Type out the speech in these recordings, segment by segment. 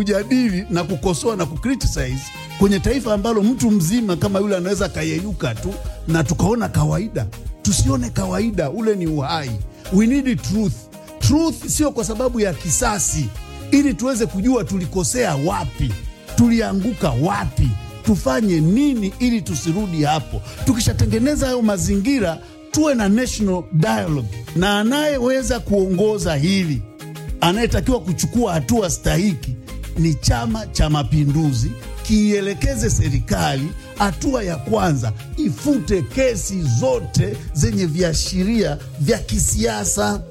kujadili na kukosoa na kucriticize kwenye taifa ambalo mtu mzima kama yule anaweza akayeyuka tu na tukaona kawaida. Tusione kawaida, ule ni uhai. We need truth. Truth sio kwa sababu ya kisasi, ili tuweze kujua tulikosea wapi, tulianguka wapi, tufanye nini ili tusirudi hapo. Tukishatengeneza hayo mazingira, tuwe na national dialogue, na anayeweza kuongoza hili anayetakiwa kuchukua hatua stahiki ni Chama cha Mapinduzi, kiielekeze serikali. Hatua ya kwanza, ifute kesi zote zenye viashiria vya kisiasa.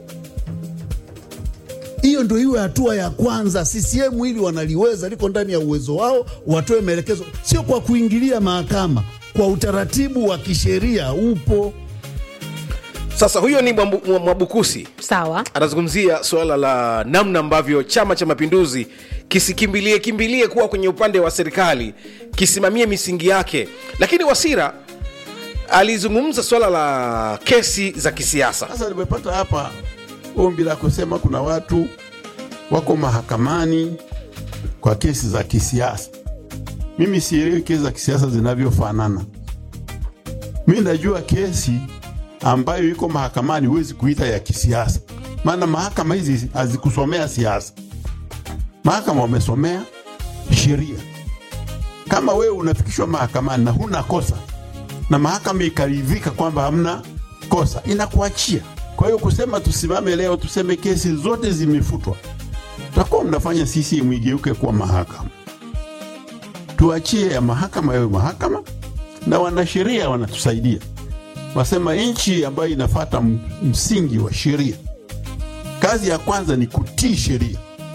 Hiyo ndo iwe hatua ya kwanza. CCM hili wanaliweza, liko ndani ya uwezo wao, watoe maelekezo, sio kwa kuingilia mahakama, kwa utaratibu wa kisheria upo. Sasa huyo ni Mwambu- Mwa- Mwabukusi sawa anazungumzia suala la namna ambavyo Chama cha Mapinduzi kisikimbilie kimbilie kuwa kwenye upande wa serikali, kisimamie misingi yake. Lakini Wasira alizungumza suala la kesi za kisiasa. Sasa nimepata hapa ombi la kusema kuna watu wako mahakamani kwa kesi za kisiasa. Mimi sielewi kesi za kisiasa zinavyofanana. Mi najua kesi ambayo iko mahakamani huwezi kuita ya kisiasa, maana mahakama hizi hazikusomea siasa. Mahakama wamesomea sheria. Kama wewe unafikishwa mahakamani na huna kosa na mahakama ikaridhika kwamba hamna kosa, inakuachia. Kwa hiyo kusema tusimame leo tuseme kesi zote zimefutwa, tutakuwa mnafanya CCM igeuke kuwa mahakama. Tuachie ya mahakama yawe mahakama, na wanasheria wanatusaidia, wasema nchi ambayo inafata m- msingi wa sheria, kazi ya kwanza ni kutii sheria,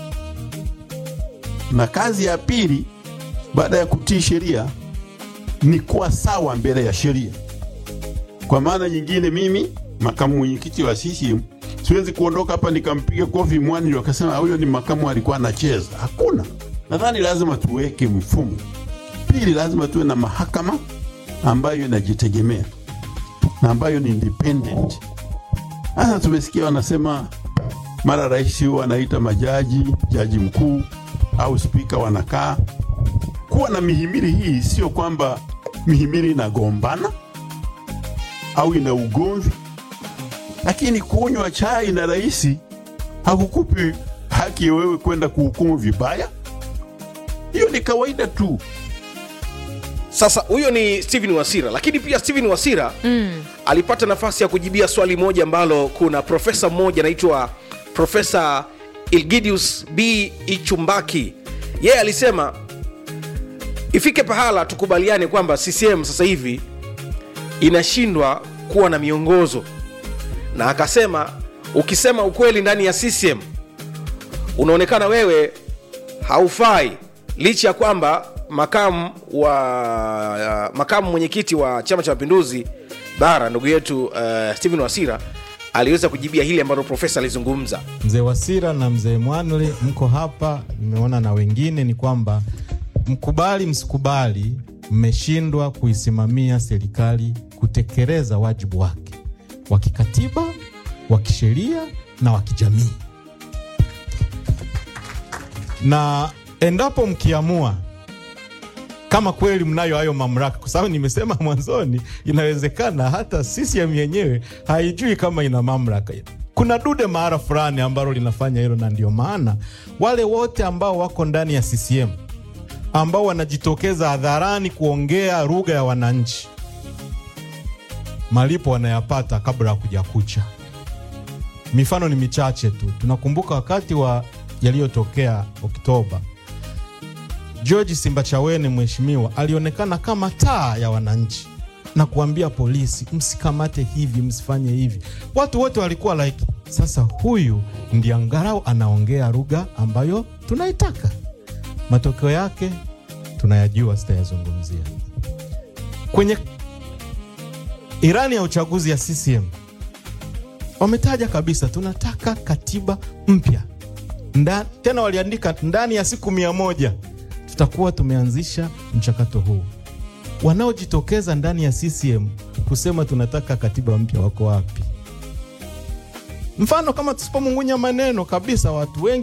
na kazi ya pili baada ya kutii sheria ni kuwa sawa mbele ya sheria. Kwa maana nyingine, mimi makamu mwenyekiti wa CCM siwezi kuondoka hapa nikampiga kofi mwani ndio akasema huyo ni makamu alikuwa anacheza. Hakuna. Nadhani lazima tuweke mfumo. Pili, lazima tuwe na mahakama ambayo inajitegemea na ambayo ni independent. Sasa tumesikia wanasema mara rais huwa anaita majaji, jaji mkuu au spika wanakaa kuwa na mihimili hii sio kwamba mihimili inagombana au ina ugomvi, lakini kunywa chai na rais hakukupi haki ya wewe kwenda kuhukumu vibaya. Hiyo ni kawaida tu. Sasa huyo ni Steven Wasira, lakini pia Steven Wasira mm. alipata nafasi ya kujibia swali moja ambalo kuna profesa mmoja anaitwa Profesa Ilgidius B Ichumbaki. Yeye alisema ifike pahala tukubaliane kwamba CCM sasa hivi inashindwa kuwa na miongozo, na akasema ukisema ukweli ndani ya CCM unaonekana wewe haufai licha ya kwamba makamu wa makamu mwenyekiti wa chama cha mapinduzi bara ndugu yetu uh, stephen wasira aliweza kujibia hili ambalo profesa alizungumza mzee Wasira na mzee Mwanle mko hapa, nimeona na wengine, ni kwamba mkubali msikubali, mmeshindwa kuisimamia serikali kutekeleza wajibu wake wa kikatiba, wa kisheria na wa kijamii, na endapo mkiamua kama kweli mnayo hayo mamlaka, kwa sababu nimesema mwanzoni, inawezekana hata CCM yenyewe haijui kama ina mamlaka. Kuna dude mahara fulani ambalo linafanya hilo, na ndio maana wale wote ambao wako ndani ya CCM ambao wanajitokeza hadharani kuongea lugha ya wananchi, malipo wanayapata kabla ya kuja kucha. Mifano ni michache tu. Tunakumbuka wakati wa yaliyotokea Oktoba, George Simbachawene mheshimiwa alionekana kama taa ya wananchi na kuambia polisi msikamate hivi, msifanye hivi. Watu wote walikuwa like, sasa huyu ndiye angalau anaongea lugha ambayo tunaitaka. Matokeo yake tunayajua, sitayazungumzia. Kwenye irani ya uchaguzi ya CCM wametaja kabisa, tunataka katiba mpya Nda, tena waliandika ndani ya siku mia moja tutakuwa tumeanzisha mchakato huu. Wanaojitokeza ndani ya CCM kusema tunataka katiba mpya wako wapi? Mfano kama tusipomungunya maneno kabisa, watu wengi